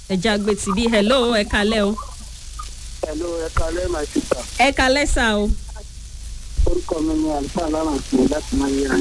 ẹja gbé tìbí hello ẹ kalẹ́ o Hello, ẹ kalẹ́ my sister. ẹ kalẹ́ sá o Orúkọ mi ni àlùfáà láràn sí i láti máa yẹra.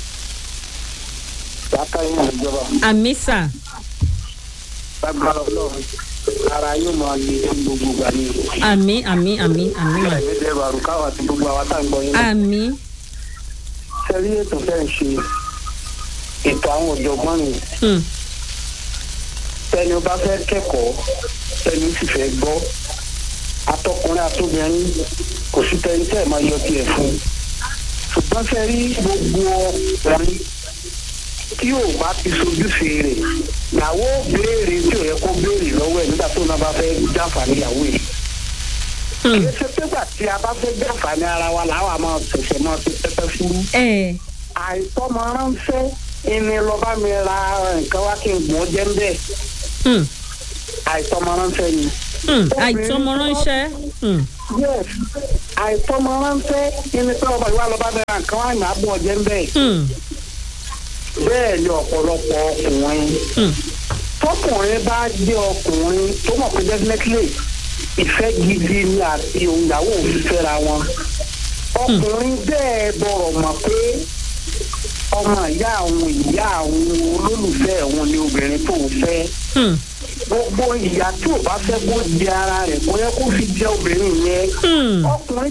Bàtà yín àjọba. àmì sà Lágbára ọlọ́run. Ara yóò máa le ní gbogbo ìgbà ni. àmì àmì àmì àmì mà Ẹ̀mí dẹ̀ bàrù káwá àti gbogbo àwa tá à ń gbọ́ yín. àmì Ṣé rí ètò fẹ́ ń ṣe ètò àwọn ọ̀jọ̀gbọ́n ni? hmm, Tẹni o bá fẹ́ kẹ́kọ̀ọ́, tẹni sì fẹ́ gbọ́. Atọkùnrin àtobìnrin kò sí tẹni tẹ́ ẹ̀ máa yọ tiẹ̀ fún. Ṣùgbọ́n ṣe rí gbogbo ọkùnrin tí ò bá ti sojúṣe rẹ̀ ìyàwó béèrè tí ò yẹ kó béèrè lọ́wọ́ ẹ̀ nígbà tó náà bá fẹ́ jàǹfààní ìyàwó ẹ̀. hmm, kì í ṣe pégbà tí a bá fẹ́ jàǹfààní ara wa làwọn àmọ́ ṣẹ̀ṣẹ̀ máa fi pẹ́pẹ́ fúrú. ẹ àìtọ́mọ ránṣẹ́ ìní lọ́ba mi ra nǹkan wá kí n gbọ́n jẹ́ ń bẹ́ẹ̀ hmm, àìtọ́mọ ránṣẹ́ ni. hmm, àìtọ́mọ ránṣẹ́ hmm, yes àìtọ́mọ ránṣẹ́ ìní pé ọba ìwà lọ́ba mi ra nǹkan wá ní àbọ̀ jẹ́ ń bẹ́ẹ̀ hmm, bẹ́ẹ̀ ni ọ̀pọ̀lọpọ̀ ọkùnrin hmm, tọkùnrin bá jẹ́ ọkùnrin tó mọ̀ pé definitely ìfẹ́ gidi ni àti òǹyàwó òfin fẹ́ra wọn ọkùnrin bẹ́ẹ̀ bọ̀rọ̀ mọ̀ pé ọmọ ìyá àwọn ìyá àwọn olólùfẹ́ òun ni obìnrin tó ń fẹ́ hmm, gbogbo ìyá tí ò bá fẹ́ kó di ara rẹ̀ kó yẹ kó fi jẹ́ obìnrin yẹn hmm. ọkùnrin